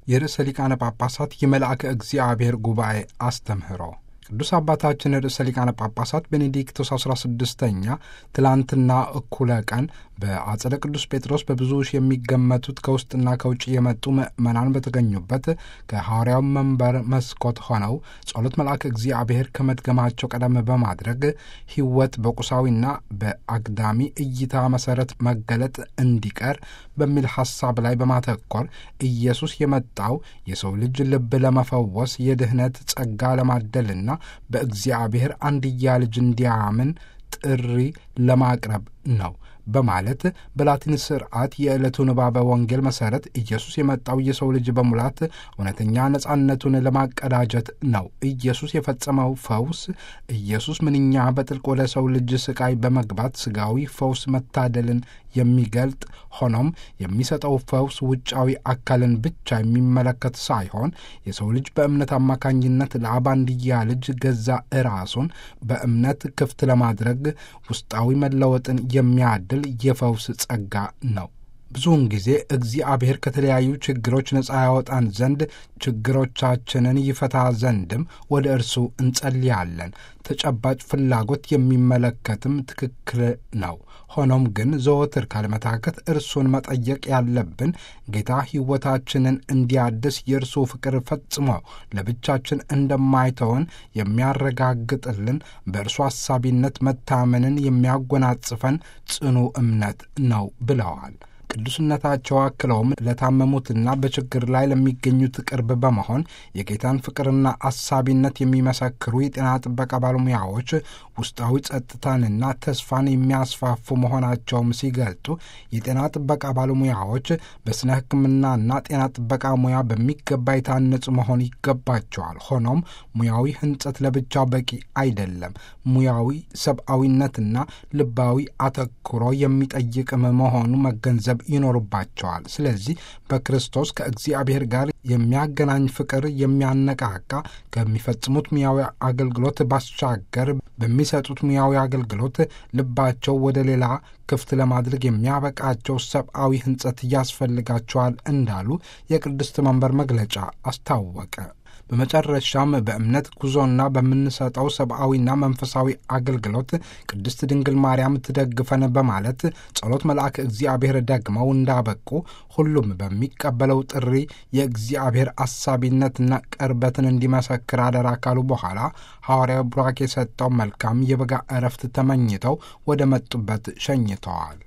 የርዕሰ ሊቃነ ጳጳሳት የመልአከ እግዚአብሔር ጉባኤ አስተምህሮ ቅዱስ አባታችን ርዕሰ ሊቃነ ጳጳሳት ቤኔዲክቶስ 16ኛ ትላንትና እኩለ ቀን በአጸደ ቅዱስ ጴጥሮስ በብዙ ሺህ የሚገመቱት ከውስጥና ከውጭ የመጡ ምዕመናን በተገኙበት ከሐዋርያው መንበር መስኮት ሆነው ጸሎት መልአክ እግዚአብሔር ከመድገማቸው ቀደም በማድረግ ሕይወት በቁሳዊና በአግዳሚ እይታ መሰረት መገለጥ እንዲቀር በሚል ሐሳብ ላይ በማተኮር ኢየሱስ የመጣው የሰው ልጅ ልብ ለመፈወስ የድኅነት ጸጋ ለማደልና በእግዚአብሔር አንድያ ልጅ እንዲያምን ጥሪ ለማቅረብ ነው በማለት በላቲን ስርዓት የዕለቱ ንባበ ወንጌል መሠረት ኢየሱስ የመጣው የሰው ልጅ በሙላት እውነተኛ ነጻነቱን ለማቀዳጀት ነው። ኢየሱስ የፈጸመው ፈውስ ኢየሱስ ምንኛ በጥልቅ ወደ ሰው ልጅ ስቃይ በመግባት ስጋዊ ፈውስ መታደልን የሚገልጥ ሆኖም የሚሰጠው ፈውስ ውጫዊ አካልን ብቻ የሚመለከት ሳይሆን የሰው ልጅ በእምነት አማካኝነት ለአብ አንድያ ልጅ ገዛ ራሱን በእምነት ክፍት ለማድረግ ውስጣዊ መለወጥን የሚያድል የፈውስ ጸጋ ነው። ብዙውን ጊዜ እግዚአብሔር ከተለያዩ ችግሮች ነፃ ያወጣን ዘንድ ችግሮቻችንን ይፈታ ዘንድም ወደ እርሱ እንጸልያለን። ተጨባጭ ፍላጎት የሚመለከትም ትክክል ነው። ሆኖም ግን ዘወትር ካለመታከት እርሱን መጠየቅ ያለብን ጌታ ሕይወታችንን እንዲያድስ የእርሱ ፍቅር ፈጽሞ ለብቻችን እንደማይተወን የሚያረጋግጥልን በእርሱ አሳቢነት መታመንን የሚያጎናጽፈን ጽኑ እምነት ነው ብለዋል። ቅዱስነታቸው አክለውም ለታመሙትና በችግር ላይ ለሚገኙት ቅርብ በመሆን የጌታን ፍቅርና አሳቢነት የሚመሰክሩ የጤና ጥበቃ ባለሙያዎች ውስጣዊ ጸጥታንና ተስፋን የሚያስፋፉ መሆናቸውም ሲገልጡ የጤና ጥበቃ ባለሙያዎች በስነ ሕክምናና ጤና ጥበቃ ሙያ በሚገባ የታነጹ መሆን ይገባቸዋል። ሆኖም ሙያዊ ሕንጸት ለብቻው በቂ አይደለም። ሙያዊ ሰብአዊነትና ልባዊ አተኩሮ የሚጠይቅም መሆኑ መገንዘብ ይኖርባቸዋል። ስለዚህ በክርስቶስ ከእግዚአብሔር ጋር የሚያገናኝ ፍቅር የሚያነቃቃ ከሚፈጽሙት ሙያዊ አገልግሎት ባሻገር በሚሰጡት ሙያዊ አገልግሎት ልባቸው ወደ ሌላ ክፍት ለማድረግ የሚያበቃቸው ሰብአዊ ሕንጸት ያስፈልጋቸዋል እንዳሉ የቅድስት መንበር መግለጫ አስታወቀ። በመጨረሻም በእምነት ጉዞና በምንሰጠው ሰብአዊና መንፈሳዊ አገልግሎት ቅድስት ድንግል ማርያም ትደግፈን በማለት ጸሎት መልአክ እግዚአብሔር ደግመው እንዳበቁ ሁሉም በሚቀበለው ጥሪ የእግዚአብሔር አሳቢነትና ቅርበትን እንዲመሰክር አደራ ካሉ በኋላ ሐዋርያው ቡራክ የሰጠው መልካም የበጋ እረፍት ተመኝተው ወደ መጡበት ሸኝተዋል።